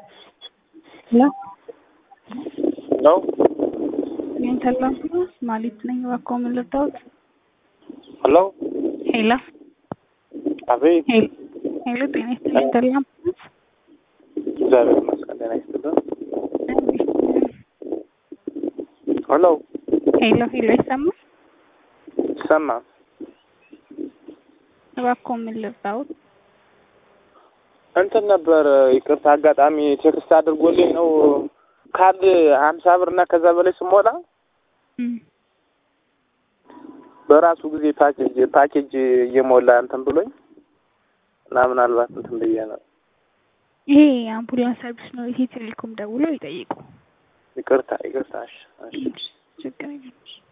ሄሎ ሄሎ ሜንታል አምቡላንስ ማለት ነኝ። እባክዎ ምን ልርዳዎት? ሄሎ ሄሎ አቤት። ሄሎ ሄሎ፣ ጤና ይስጥልኝ። ሜንታል አምቡላንስ እግዚአብሔር ይመስገን። ጤና ይስጥልን። ሄሎ ሄሎ ሄሎ፣ ይሰማል? ይሰማል። እባክዎ ምን ልርዳዎት? እንትን ነበር ይቅርታ፣ አጋጣሚ ቴክስት አድርጎልኝ ነው ካርድ ሀምሳ ብር እና ከዛ በላይ ስሞላ እም፣ በራሱ ጊዜ ፓኬጅ ፓኬጅ እየሞላ እንትን ብሎኝ እና ምናልባት እንትን ብዬ ነው። ይሄ የአምቡላንስ ሰርቪስ ነው። ይሄ ቴሌኮም ደውለው ይጠይቁ። ይቅርታ ይቅርታ። እሺ እሺ። ችግር የለም።